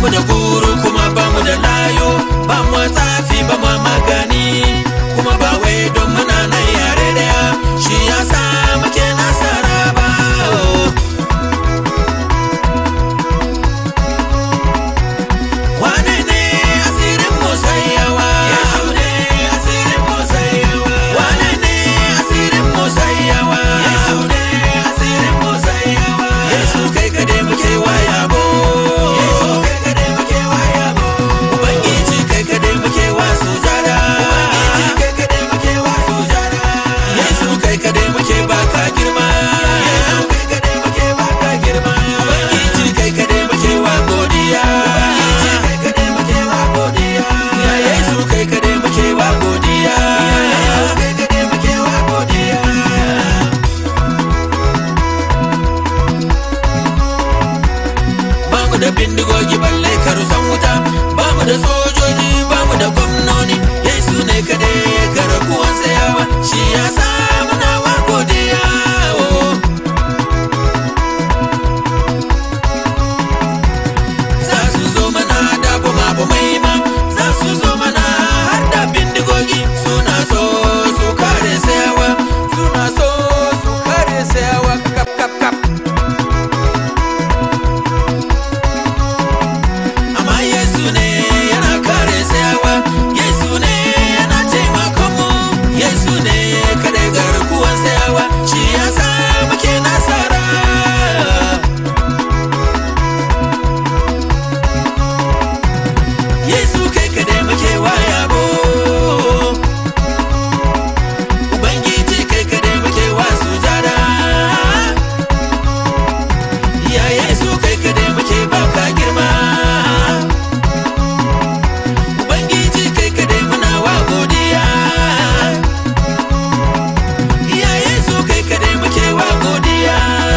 mu da guru kuma ba mu da layo ba mu tsafi ba mu magani kuma ba wai don muna nan yare daya shi ya sa muke nasara ba wane ne asirin musayyawa yesu ne asirin musayyawa wane ne asirin musayyawa yesu ne asirin musayyawa yesu kai kade muke waya bo yesu kai kade muke waya bo ubangiji kai kade muke wa sujada ubangiji kai kade muke wa sujada yesu kai kade muke baka girma yesu kai kade muke baka girma ubangiji kai kade muke wa godiya ubangiji kai kade muke wa godiya ya yesu kai kade muke wa godiya ya yesu kai kade muke wa godiya bamu da bindigogi balle karusan wuta bamu da sojoji bamu da gwamnoni yesu ne kadai ya kara kuwan tsayawa shi ya sa muna wa godiya oh. za su zo mana da bama bamai ma za su zo mana har da bindigogi suna so su kare tsayawa suna so su kare tsayawa kap kap kap amma Yesu ne yana kare tsayawa Yesu ne yana taimakon mu Yesu ne kadai garkuwan tsayawa shi ya sa muke nasara Yesu kai kadai muke waya bo Ubangiji kai kadai muke wa sujada Ya Yesu kai kadai muke baka girma Ubangiji kai kadai muna wa godiya Ya Yesu kai kadai muke wa godiya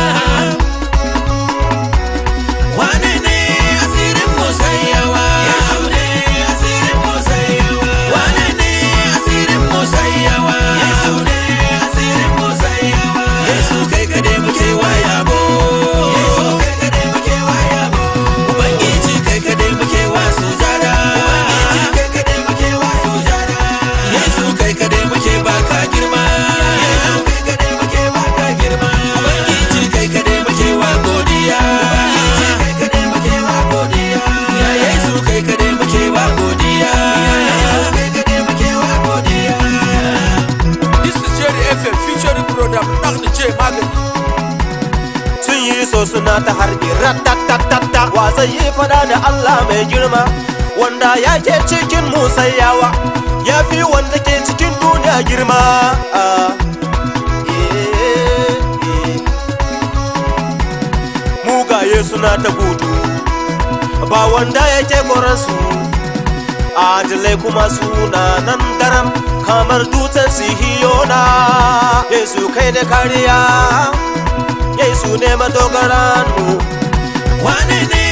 Wane ne asirin musayyawa Yesu ne asirin musayyawa Wane ne asirin musayyawa Yesu ne asirin musayyawa Yesu kai kadai muke wa yabo Yesu kai kadai muke wa yabo Ubangiji kai kadai muke wa sujada Ubangiji kai kadai muke wa sujada Yesu kai kadai muke baka girma Yesu kai kadai muke baka girma Ubangiji kai kadai muke wa godiya Ubangiji kai kadai muke wa godiya Ya Yesu kai kadai muke wa godiya Ya Yesu kai kadai muke wa godiya This is Jerry FM featuring program Nak da ce magani. sun yi so suna ta harbi ratatatata wa zai yi fada da Allah mai girma wanda ya ke cikin musayyawa ya fi wanda ke cikin duniya girma Ah, eh, eh. mugaye suna ta gudu ba wanda yake koransu adilai kuma suna nan daram kamar dutsen sihiyona yesu kai da kariya yesu ne madogaran mu Wane ne